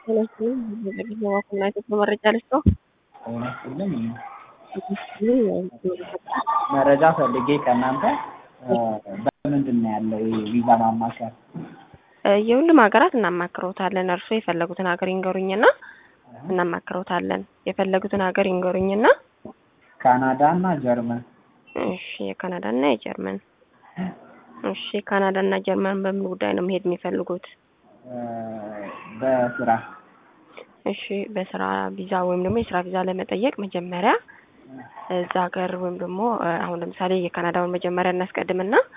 መረጃ ልስጠው። እውነትልም መረጃ ፈልጌ ከእናንተ በምንድን ነው ያለው ይሄ ቪዛ ማማከር? የሁሉም ሀገራት እናማክረውታለን። እርሶ የፈለጉትን ሀገር ይንገሩኝና እናማክረውታለን። የፈለጉትን ሀገር ይንገሩኝና ካናዳ እና ጀርመን። እሺ፣ የካናዳ እና የጀርመን እሺ፣ ካናዳ እና ጀርመን በምን ጉዳይ ነው መሄድ የሚፈልጉት? በስራ እሺ፣ በስራ ቪዛ ወይም ደግሞ የስራ ቪዛ ለመጠየቅ መጀመሪያ እዛ ሀገር ወይም ደግሞ አሁን ለምሳሌ የካናዳውን መጀመሪያ እናስቀድምና